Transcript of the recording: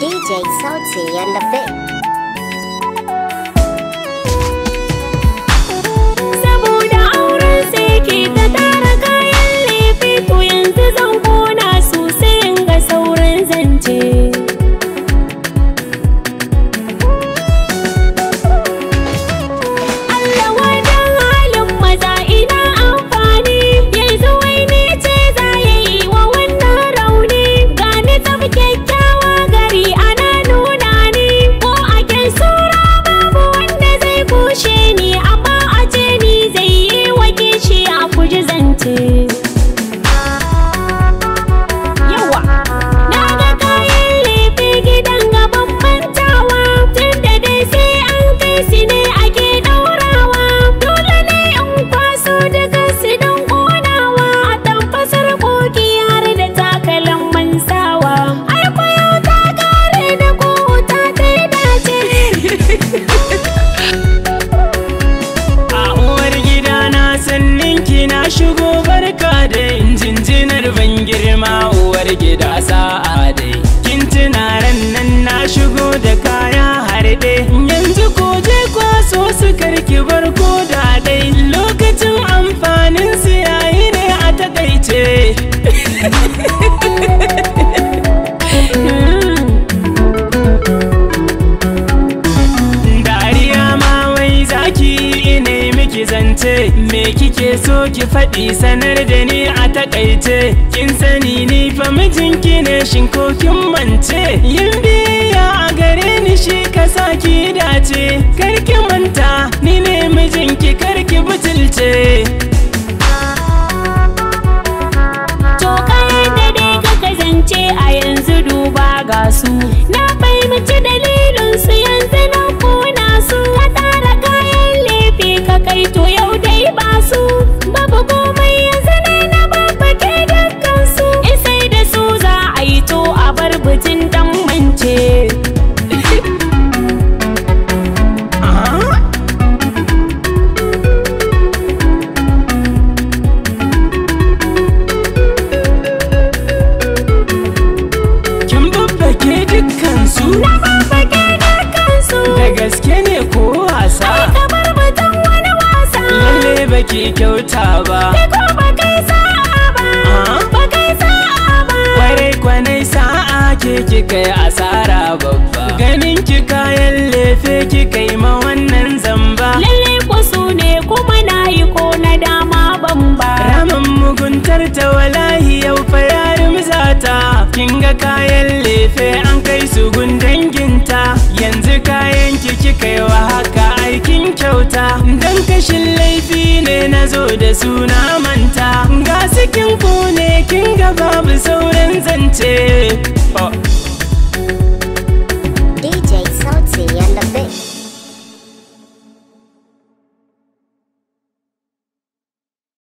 DJ Salty and the Fit. Saboda auren sai ke ta tara kayan lefe to yanzu zan kona su sai in ga sauran zance. Allah wajen halin maza ina amfani yanzu wai ni ce za ya yi wa wannan rauni gani tsaf kyakkyawa gari ana nuna ni ko a kyan sura babu wanda zai kushe ni amma a ce ni zai yi wa kishi a kuji zance. Yawa, na ga kayan lefe gidan gaban mantawa tunda dai sai an kai su ne ake ɗaurawa. Dole ne in kwaso daga su don ƙonawa a tamfasar koki har da takalin mansawa. Ai kwayo ta kare da ko ta ta yi dace. A uwar gida na sannin ki na shigo barka da jinjinar ban girma uwar gida sa'a dai. Kin tuna ran nan na shigo da kaya harɗe. Yanzu ko je kwaso su karki bar ko da dai. Lokacin amfanin su yayi ne a takaice. Dariya ma wai zaki ine miki zance Me kike so ki faɗi sanar da ni a takaice Kin sani ni fa mijinki ne shin ko kin mance Yin biyayya a gare ni shi ka sa ki dace Kar ki manta ni ne mijinki kar ki butulce To kayan da dai ka kasance a yanzu duba ga su Na fahimci dalilin su yanzu na kuna su Ka tara kayan lefe ka kai to yau dai ba su Babu komai yanzu ne na babbake dukkan su In sai da su za a yi to a bar bitin dan mance Ah? Kin babbake dukkansu Na babbake dukkan su da gaske ne ko wasa Ka bar bitin wani wasa lalle baki kyauta ba Kai ko ba kai sa'a ba Ah? Ba kai sa'a ba kwarai kwanai sa'a ke kika yi asara babba ganin ki kayan lefe kika yi ma wannan zamba Lalle ku su ne kuma na yi ko na dama ban ba. ramin muguntar ta walahi yau fa yarim zata kin ga kayan lefe an kai su gun danginta yanzu kayan ki kika yi wa haka aikin kyauta dan kashin laifi ne na zo da suna manta ga sikin ku ne kin ga babu sauran zance